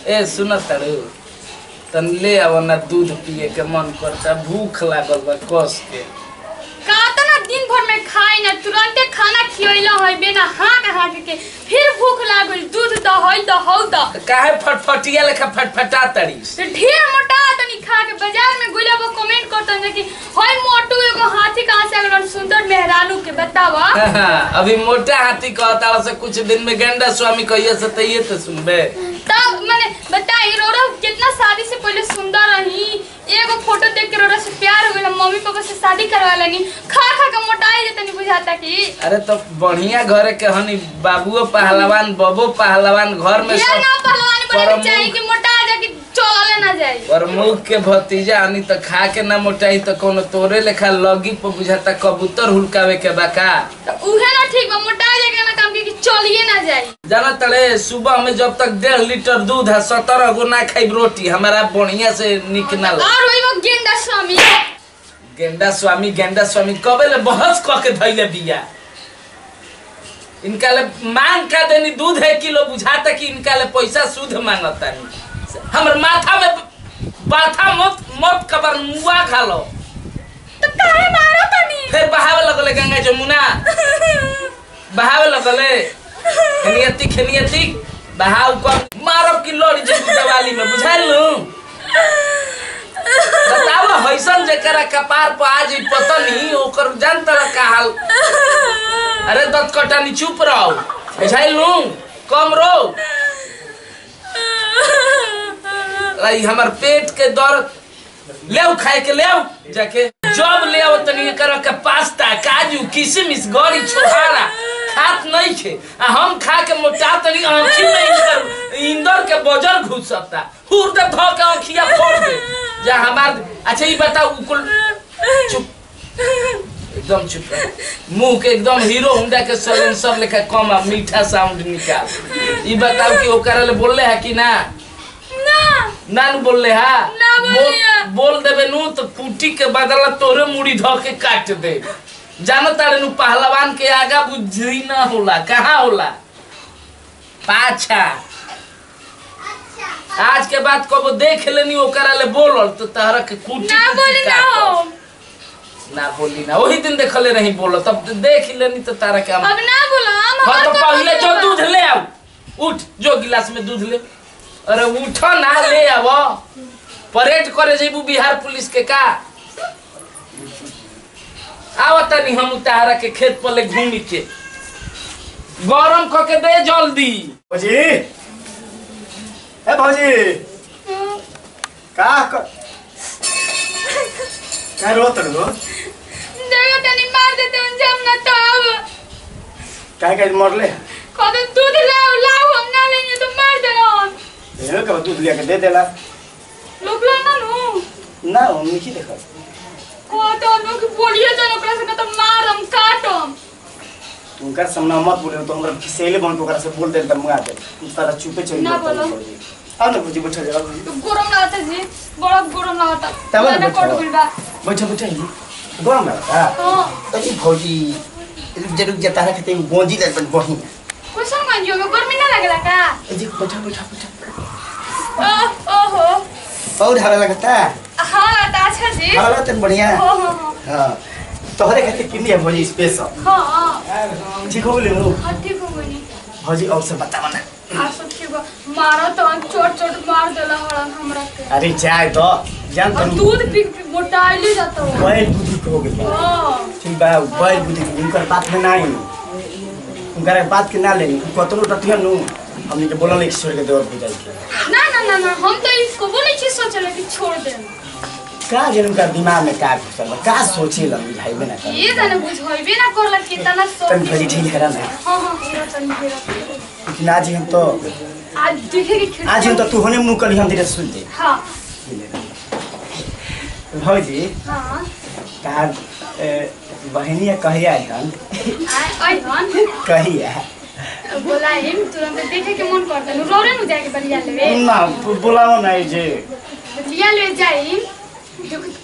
ए सुन तड़ू तन ले आव ना दूध पिए के मन करता भूख लागल बा कस के कातना दिन भर में खाई ना तुरंते खाना खियैला है बिना हाँक हाँक के फिर भूख लागल दूध दहई दहौ द काहे फटफटिया लेखा फटफटा तड़ीस तो ढेर मोटा तनी खा के बाजार में गुला वो कमेंट करतन कि होय मोटू एगो हाथी कहाँ से अगल सुंदर मेहरानू के बतावा अभी मोटा हाथी कहता से कुछ दिन में गेंडा स्वामी कहिए से तइये तो सुनबे तब मैंने बताई रोड़ा कितना शादी से पहले सुंदर रही एगो फोटो देख के रोड़ा से प्यार हो गया मम्मी पापा से शादी करवा लेनी खा खा के मोटाई जे तनी बुझाता कि अरे तो बढ़िया घरे के हनी बाबुओ पहलवान बबो पहलवान घर में ये सब ना पहलवानी बने प्रमुख- के चाहिए कि मोटा जा कि चलले ना जाए प्रमुख के भतीजा आनी तो खा के ना मोटाई तो कोनो तोरे लेखा लगी पर बुझाता कबूतर हुलकावे के बाका तो उहे ना ठीक बा मोटा जा के ना काम के कि चलिए ना जाए जाना तड़े सुबह में जब तक डेढ़ लीटर दूध है सत्रह गो ना खाई रोटी हमारा बढ़िया से निक ना लगे। और वही वो गेंदा स्वामी गेंडा स्वामी गेंडा स्वामी कबे ले बहस क के धैले बिया इनका ले मांग का देनी दूध है किलो बुझाता कि इनका ले पैसा शुद्ध मांगता हमर माथा में बाथा मत मत कबर मुआ खा लो तो काहे मारो तनी फिर बहावे लगले गंगा जमुना बहावे लगले खनियती खनियती बहाव कर मारब की लड़ी जब दिवाली में बुझाइल नु बताओ हैसन जेकरा कपार पर आज ई पतनी ओकर जान तरह का हाल अरे दत कटानी चुप रहो बुझाइल नु कम रो लाई हमर पेट के दर्द लेव खाए के लेव जाके जब ले आओ तनी कर के पास्ता काजू किशमिश गरी छोहारा खात नहीं खे आ हम खा के मोटा तनी आंखी में इंदर इंदर के बजर घुसता हुर दे धो के आंखिया फोड़ दे जा हमार अच्छा ये बताओ उकुल चुप एकदम चुप रहो। मुंह के एकदम हीरो होंडा के सलेंसर लेखा कम आ मीठा साउंड निकाल ये बताओ कि ओकरा ले बोलले है कि ना ना ना नु बोलले हा ना बोलिए। बोल बोल देबे नु तो पुटी के बदला तोरे मुड़ी धो के काट दे जानो तारे नु पहलवान के आगा बुद्धि ना होला कहाँ होला पाछा आज के बाद कबो देख लेनी ओकरा ले बोलल तो तहरा के कुटी ना कुटी बोली ना काटल। हो ना बोली ना वही दिन देखले नहीं बोलो तब तो देख लेनी तो तारा के हम अब ना बोलो हम हाँ तो हमार पहले काम जो करबा। दूध ले आओ उठ जो गिलास में दूध ले अरे उठो ना ले आओ परेड करे जेबू बिहार पुलिस के का आओ तनी हम उतारा के खेत पर ले घूमी के गरम क के दे जल्दी भौजी ए भौजी का कर का रोत रो देखो तनी मार देते उन जब ना तो अब का का मरले कदे दूध लाओ लाओ हम ना लेंगे तो मार देना ये का दूध लिया के दे देला लोग लो ना नो ना हम नहीं देखा को तो नो कि बोलिए तो ओकरा से तो मारम काटम उनका सामना मत बोले तो हमरा खिसेले बन ओकरा से बोल दे त मुआ दे तू सारा चुपे चल ना बोलो। आ ना भौजी बैठ जा तो गरम लागता जी बड़ा गरम लागता तब ना ना बैठो। कोट बिलबा बैठ बैठ गरम लगा हां अरे भौजी रुक जा रुक जा तारा के गोंजी दे बन बही क्वेश्चन मान जो में गर्मी ना लगला का ए जी बैठा बैठा बैठा ओ ओहो और हवा लगता हां लगता अच्छा जी हवा लगता बढ़िया हो हो हो हां तोहरे खातिर किन्नी है भौजी स्पेशल हां ठीक हो गेले नु हाँ, ठीक हो गई भौजी और से बतावा ना आ सब ठीक बा मारो तो चोट चोट मार देला हड़न हमरा के अरे चाय तो जान और तुम दूध पी पी मोटाइले जाता हो बैल बुद्धि को हो गई हां ठीक बा बैल बुद्धि उनकर बात में ना आई उनकर बात के ना लेनी कतनो टटिया नु हमने के बोला नहीं छोड़ के देवर हो जाई ना ना ना ना हम तो इसको बोले छी सोचले कि छोड़ दे का जन उनका दिमाग में का घुसल बा का सोचे ला बुझाई में ना कर ये जाने बुझाइबे ना करला कितना सोच तन भरी ठीक है ना हां हां पूरा तन फेरा लेकिन आज हम तो आज देखे कि खिड़की आज हम तो तू होने मुंह करी हम तेरे सुन दे हां भौजी हां का बहनिया कहिया हन आय आय हन कहिया बोलाइम तुरंत देखे के मन करता नु रोरे नु जाके बलिया लेवे ना बुलाओ ना जे लिया ले जाइम जो कि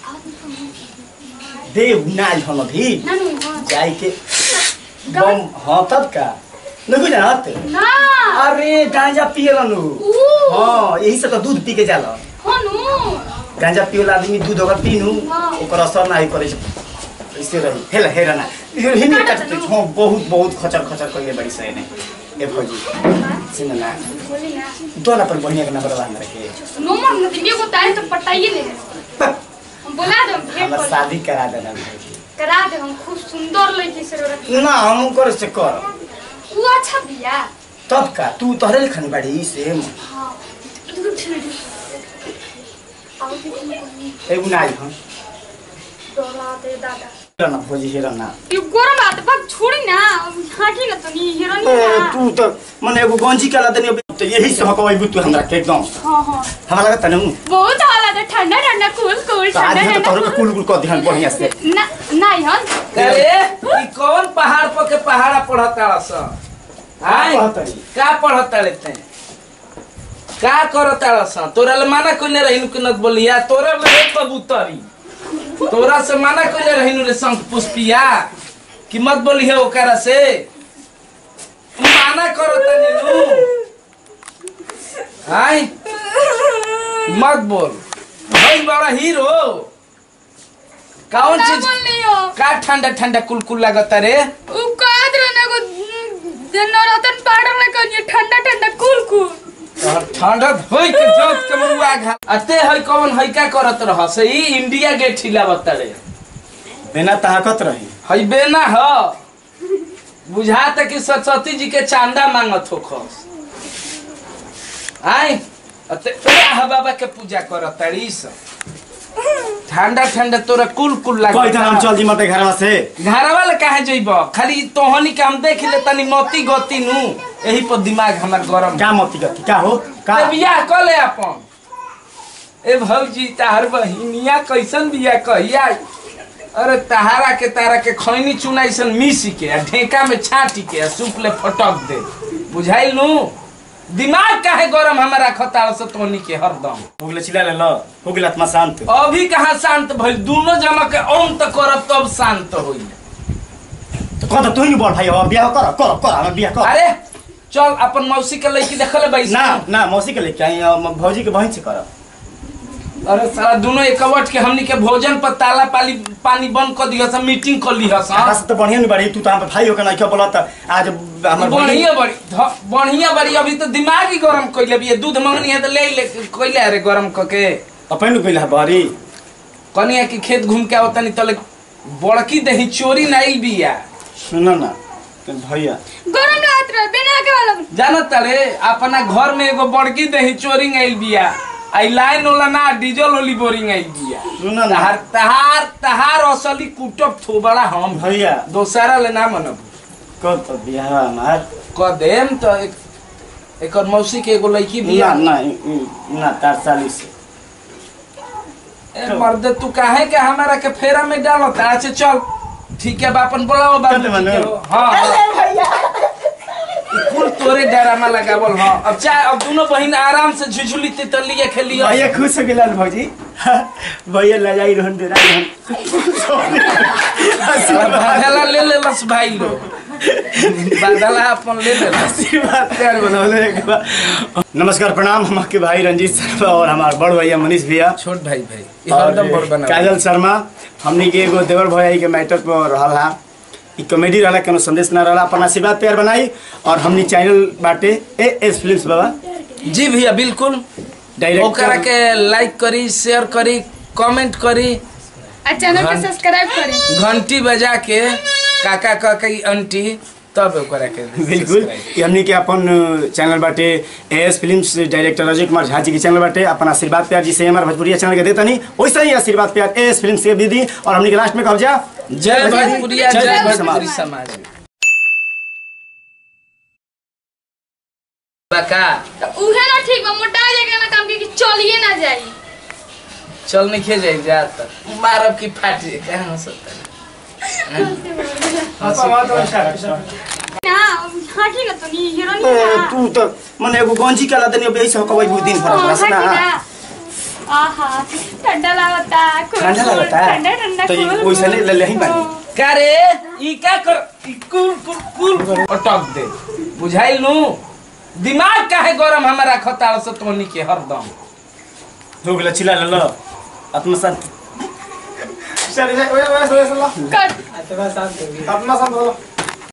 दे नाज हम अभी ना नु हां जाई के बम हाँ तब का नहीं जानत ना अरे गांजा पियला नु ऊ हाँ यही से तो दूध पी के जाला हनु गांजा पियला आदमी दूध अगर पीनू हाँ। ओकर असर नाही करे छै ऐसे रही हेला हेरा ना हिनी काटा काटते चलो। हाँ बहुत बहुत खचर खचर कइले बड़ी सही ने ए भौजी सुन ना बोली ना दोला पर बढ़िया के नंबर बांध रखे नो मन न दिए को तारे तो पटाइए ले हम बोला दे हम भेंट हमरा कर शादी करा देना भौजी करा दे हम खूब सुंदर लड़की से रख ना हम कर से कर ऊ अच्छा बिया तब का तू तोहरे लिखन बाड़ी सेम हां दूर छिड़ी आओ कि तुम कोई एगो नाई हम डोला दे दादा हेरा ना भौजी हेरा ना ये गोरम बात बक छोड़ी ना हाकी ना तो नी हीरो ए, नहीं ना तू तो मने एगो गंजी कला देनी अभी तो यही से हकवाई बुतू हमरा के एकदम हां हां हमरा लगता ना बहुत हाला दे ठंडा ठंडा कूल कूल तो आज ठंडा हम तो तोहरे के ठंडा कुल कुल कर दिहन बढ़िया से ना नहीं हन अरे ई कौन पहाड़ पर के पहाड़ा पढ़ता स आय कहतरी। का पढ़ता रहते का करता स तोरा ले माना कोइले रहिनु के नत बोलिया तोरा ले एक कबूतरी तोरा से माना कोइले रहिनु रे शंख पुष्पिया कि मत बोली है ओकरा से माना करता नीलू आय मत बोल भाई बड़ा हीरो कौन ना चीज बोल रही हो का ठंडा ठंडा कुलकुल लागता रे उ काद रहने को नवरतन पाउडर में कहिए ठंडा ठंडा कूल कूल और ठंडा होई के जोत के मरुआ घा अते हई कौन हई का करत रह से ई इंडिया गेट हिलावत रे बिना ताकत रही हई बेना ह बुझाता कि सरस्वती जी के चांदा मांगत हो खस आई अते राह बाबा के पूजा करत री ठंडा ठंडा तोरा कुल कुल कोई तरह हम लागत चल दी मते घरवा से घरवा ले काहे जइब खाली तोहनी के हम देख ले तनी मती गति नु यही पर दिमाग हमर गरम क्या मोती गति क्या हो का ए बियाह क ले अपन ए भौजी तार बहिनिया कैसन बियाह कहिया अरे तहारा के तारा के खैनी चुना ऐसन मिसी के आ ढेका में छाटी के आ सूप ले फटक दे बुझाइल नु दिमाग काहे गरम हमारा खतार से तोनी के हरदम हो गेल चिल्ला ले लो हो गेल आत्मा शांत अभी कहाँ शांत भइल दोनों जना के ओम त करब तब शांत होई तो कह तो तू ही बोल भाई हो बियाह कर कर कर हम बियाह कर अरे चल अपन मौसी के लड़की देखले बैस ना ना मौसी के लेके आई हम भौजी के बहन से कर अरे सारा दोनों एकवट के हमनी के भोजन पर ताला पाली पानी बंद कर दिया सब मीटिंग कर लिया आकाश सब तो बढ़िया नहीं बड़ी तू तो हम भाई हो के नहीं क्यों बोला आज हमर बढ़िया बड़ी ध- बढ़िया बड़ी अभी तो दिमाग ही गरम कइले भी दूध मंगनी है तो ले ले कइले अरे गरम क के अपन गइल है बारी कनिया की खेत घूम के आवतनी तले बड़की दही चोरी नाइल बिया सुनो ना तो भैया गरम रात रहे बिना के वाला जानत रे अपना घर में एगो बड़की दही चोरी आइल बिया आई लाइन वाला ना डीजल वाली बोरिंग आइल बिया सुनो ना तहार तहार तहार असली कुटब थोबड़ा हम भैया दोसरा ले ना मनब कब तो बियाह हमार क देम तो एक एकर मौसी के एगो लड़की ना बिया ना ई- ना तार साली से ए मर्द तू काहे के हमारा के फेरा में डालत अच्छा चल ठीक है बापन बोलाओ बाबू चल मनु। ठीक है, हाँ ई कुल तोरे डरामा लगावल हाँ अब चाहे अब दोनों बहिन आराम से झुझुली तितलिए खेलिए भैया खुश हो गेल भौजी भैया लजाई रहन दे बादला ले ले लस भाई लो बादला अपन ले ले लस आशीर्वाद प्यार बनौले एक बार। नमस्कार प्रणाम हम आपके भाई रंजीत शर्मा और हमारे बड़ भैया मनीष भैया छोट भाई भाई ये और हरदम बड़ बना काजल शर्मा हमने के एगो देवर भैया के मैटर पर रहल हा ई कॉमेडी रहला कोनो संदेश ना रहला अपन आशीर्वाद प्यार बनाई और हमनी चैनल बाटे ए एस फिल्म्स बाबा जी भैया बिल्कुल डायरेक्टर ओकरा के लाइक करी शेयर करी कमेंट करी आ चैनल के घं- सब्सक्राइब करी घंटी बजा के काका काकी आंटी तब ओकरा के बिल्कुल subscribe। ई हमनी के अपन चैनल बाटे S films director Ajay Kumar Jha ji के चैनल बाटे अपन आशीर्वाद प्यार जिसे हमारे भोजपुरिया चैनल के देता नहीं वैसे ही आशीर्वाद प्यार एस फिल्म्स के भी दी और हमनी के लास्ट में कब्जा जय भोजपुरिया जय जय भोजपुरी भोजपुरी समाज। समाज बका तो उहे ना ठीक बा मोटा जाएगा ना काम के कि चलिए ना जाई चल नहीं खे जाए जा तक मारब की फाट जाए कहाँ हो सकता ना हाँ ठीक है तो नहीं हीरो नहीं ना तू तो मने एगो गंजी कला देनी अब ऐसे हकवाई बहुत दिन भर हाँ, बस ना हाँ, ठीक है। आहा ठंडा लागता cool, ठंडा cool, लगता है ठंडा ठंडा तो ये cool, वैसे नहीं ले ले ही cool। बानी का रे ई का कर ई कुल कुल कुल अटक दे बुझाइल नु दिमाग काहे गरम हमारा खताल से तोनी के हरदम हो गेल चिल्ला ल आत्मशांत चल जा ओए ओए ओए कर आत्मशांत हो